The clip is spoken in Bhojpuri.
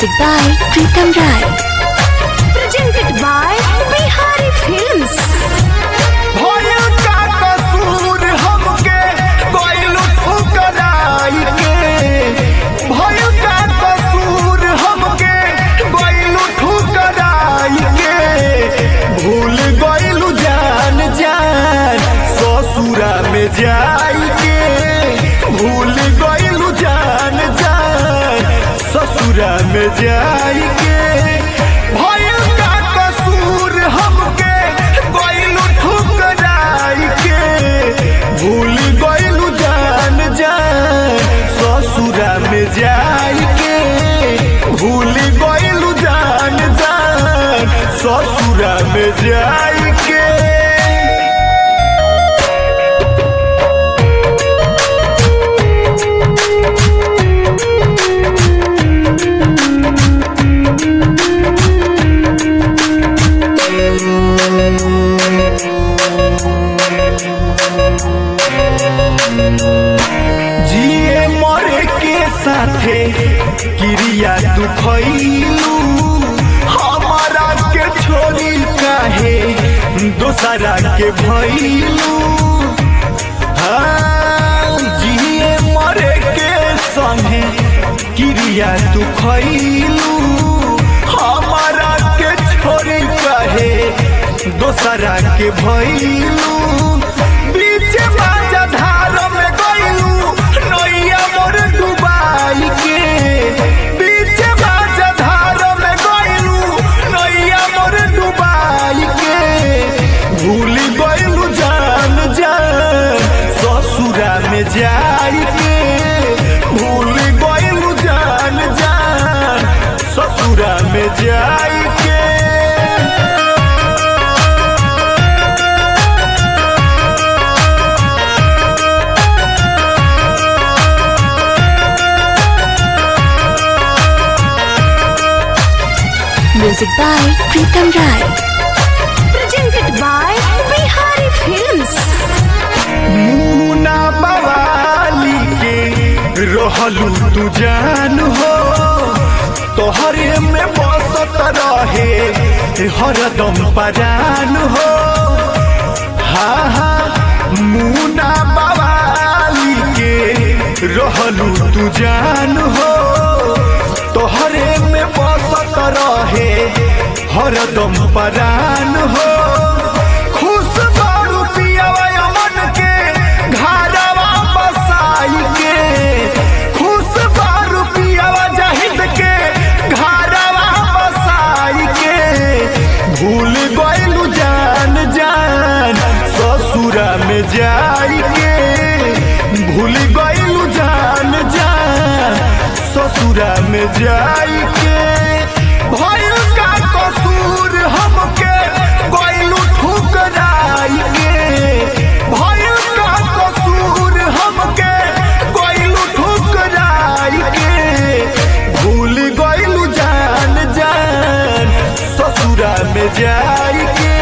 Music by Pritam Rai. presented by Bihari Films. भइल का कसूर हमके गइल ठुकराई के भइल का कसूर हमके गइल ठुकराई के भूल गइल जान जान ससुरा में जाई के भूल गइल जान जान ससुरा में जाई के भइल का कसूर हमके गइल ठुकराई के भूल गइल जान जान ससुरा में जाई के भूल गइल जान जान ससुरा में जाई के जिए मरे के साथे क्रिया तू खैलू हमारा के छोड़ी काहे दोसरा के भैलू हाँ जिए मरे के संगे क्रिया तू खैलू हमारा के छोड़ी काहे दोसरा के भैलू बीच बाजा धार में गइलू नैया मोर डुबाई के बीच बाजा धार में गइलू नैया मोर डुबाई के भूल गइलू जान जान ससुरा में जाई के भूल गइलू जान जान ससुरा में जाई के Music by Pritam Rai. Presented by Bihari Films. मुना बवाली के रहलू तू जान हो तोहरे में बसत रहे हरदम परान हो हा हा मुना बवाली के रहलू तू जान हो तोहरे में बसत रहे हरदम परान हो खुश बारू पियावा अमन के घरवा बसाई के खुश बारू पियावा जहिद के घरवा बसाई के भूल गइलू जान जान ससुरा में जाई के भूल गइलू जान जान ससुरा में जाई के भइल का कसूर हमके गइलू ठुकराई के भइल का कसूर हमके गइलू ठुकराई के भूल गइलू जान जान ससुरा में जाई के